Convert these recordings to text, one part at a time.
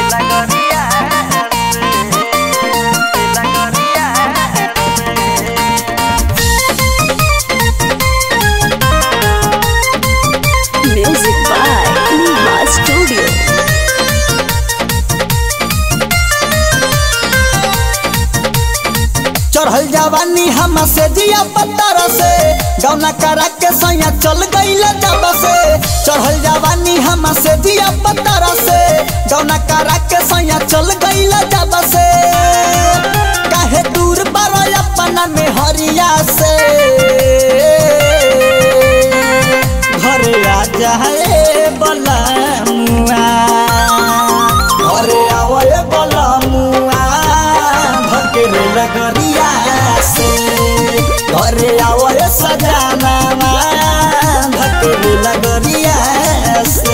Music by Neha Studio. चढ़ल जवानी हम से जिया पत्थर से गौना करा के सैया चल गईल जब से चढ़ल जवानी हम से जिया पत्थर से गौना करा के सैया चल गईल जब से काहे दूर पर अपना में हरिया से घरे आ जाए बलमुआ घरे आवे बलमुआ भकेरे लगरिया से घरे आवे सजाना भकेरे लगरिया से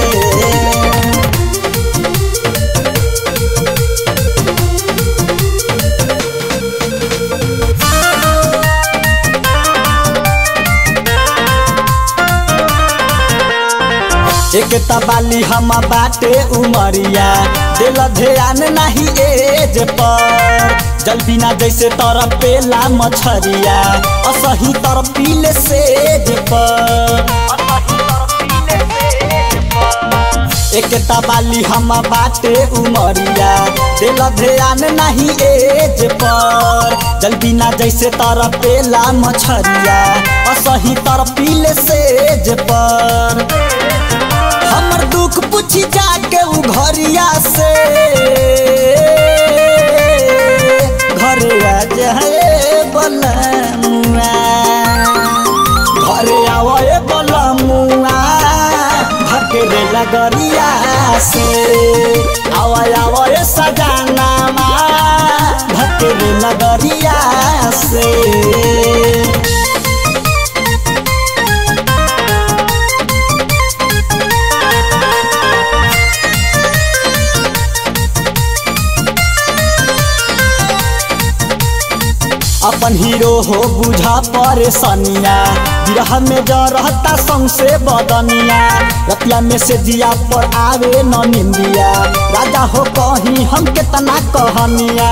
एक तबाली हम बाटे उमरिया दिल ध्यान नहीं एज पर जल बिना जैसे तरफ पेला मछरिया असही तरफ पीले सेज पर एक तबाली हम बाटे उमरिया दिल ध्यान नहीं एज पर जल बिना जैसे तरफ पेला मछरिया असही तरफ पीले सेज पर हमर दुख पूछी जाके उ घरिया से घरे आ जाए बलमुआ घरे आवे बलमुआ भकेरे लगरिया से आवे आवे सजाना भकेरे लगरिया से अपन हीरो हो बुझा परेशानिया बिरह में जरहता सौसे बदनिया रतिया में से दिया पर आवे न निंदिया राजा हो कहीं हम केतना कहनिया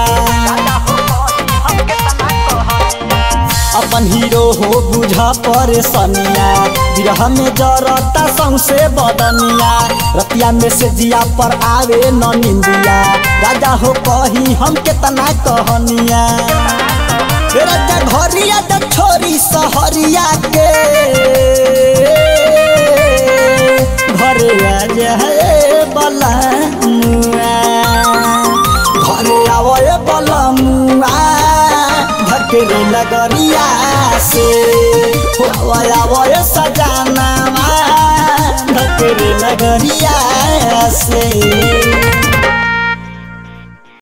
अपन हीरो हो बुझा परेशानिया बिरह में जरता सौसे बदनिया रतिया में से दिया पर आवे न निंदिया राजा हो कहीं हम केतना कहनिया राजा घरिया द छोरी सहरिया के घरे आ जाए बलमुआ घरे आवे बलमुआ भकेरे लगरिया से आवे आवे सजाना भकेरे लगरिया से